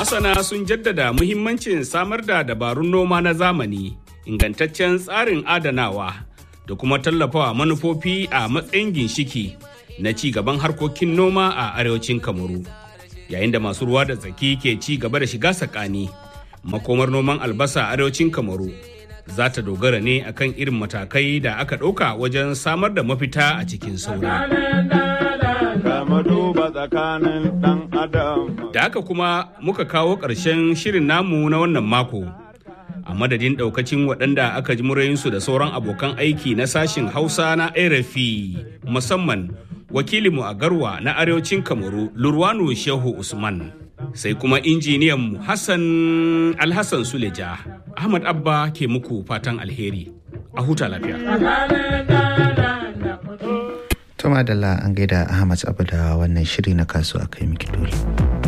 Masana sun jaddada muhimmancin samar da dabarun noma na zamani, ingantaccen tsarin adanawa da kuma tallafawa manufofi a matsayin ginshiki na ci gaban harkokin noma a arewacin Kamaru. Yayin da masu ruwa da tsaki ke ci gaba da shiga sakani, makomar noman albasa a arewacin Kamaru za ta dogara ne akan irin matakai da aka ɗauka wajen samar da mafita a cikin sauri. Da haka kuma muka kawo ƙarshen shirin namu na wannan mako. A madadin ɗaukacin waɗanda aka ji murayinsu da sauran abokan aiki na sashin Hausa na RFI musamman wakilinmu a Garwa na Arewacin Kamaru Lurwanu Shehu Usman. Sai kuma injiniyanmu Hassan Alhassan Suleja. Ahmad Abba ke muku fatan alheri. A huta lafiya. Tuma da an gaida Ahmad Abu da wannan shiri na kasuwa kai miki dole.